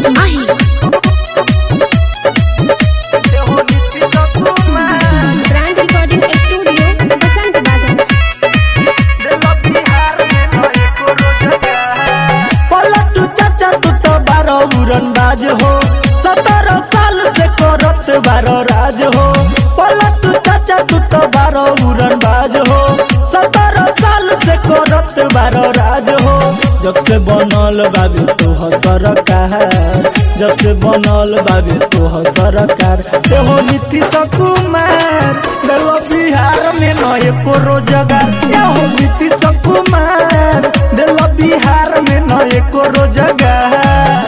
माही brand recording studio बसंत बाजार पलटू चाचा तू तो बारो उड़नबाज हो सत्रह साल से करत बारो राज हो पलटू चाचा तू तो बारो उड़नबाज हो सत्रह साल से करत बारो राज हो जब से बनल बाबू तू हो सरकार जब से बनल बाबू तू हो सरकार ते हो नीतीश कुमार देलो बिहार में नए को रोजगार ये हो नीतीश कुमार देलो बिहार में नए को रोजगार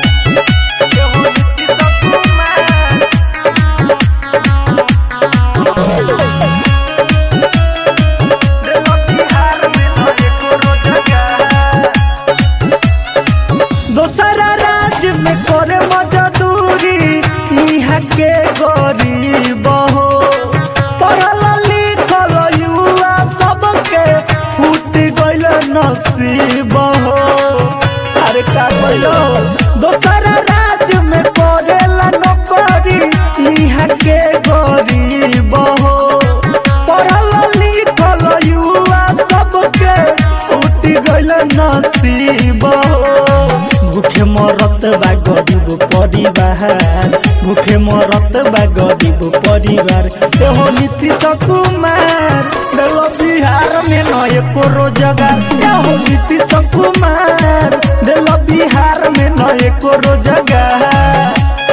दोसरा राज्य में करे मजदूरी यहाँ के गरीब हो पढ़ल लिखल युवा सबके फूट गइल नसीब हो अरे का कइलो दोसरा राज्य में करेला नौकरी यहाँ के गरीब हो पढ़ल लिखल युवा सबके फूट गइल नसीब हो भूखे मरत बा गरीब परिवार भूखे मरत बा गरीब परिवार एहो नीतीश कुमार देलो बिहार में नए को रोजगार एहो नीतीश कुमार देलो बिहार में नए को रोजगार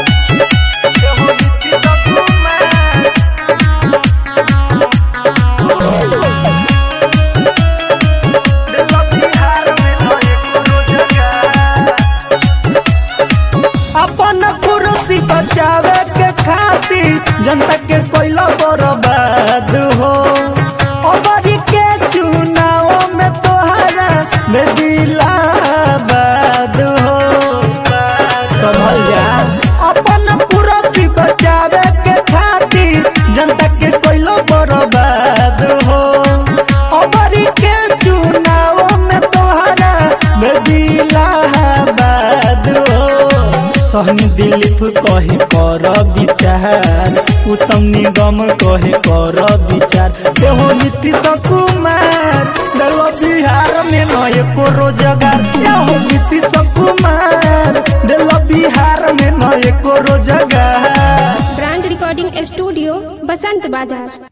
अपन कुर्सी बचावे के खातिर जनता के कोयला बर्बाद हो अबरी के चुनाव में तोहरा में दिलाबाद हो समझ जा अपन कुर्सी बचावे के खातिर जनता के कोयला बर्बाद हो अबरी के चुनाव में तोहरा में दिलाबाद हो सहनी दिलीप कहे कर विचार उत्तम निगम कहे कर विचार एहो नीतीश कुमार देलो बिहार में नए को रोजगार एहो नीतीश कुमार देलो बिहार में नए को रोजगार ब्रांड रिकॉर्डिंग स्टूडियो बसंत बाजार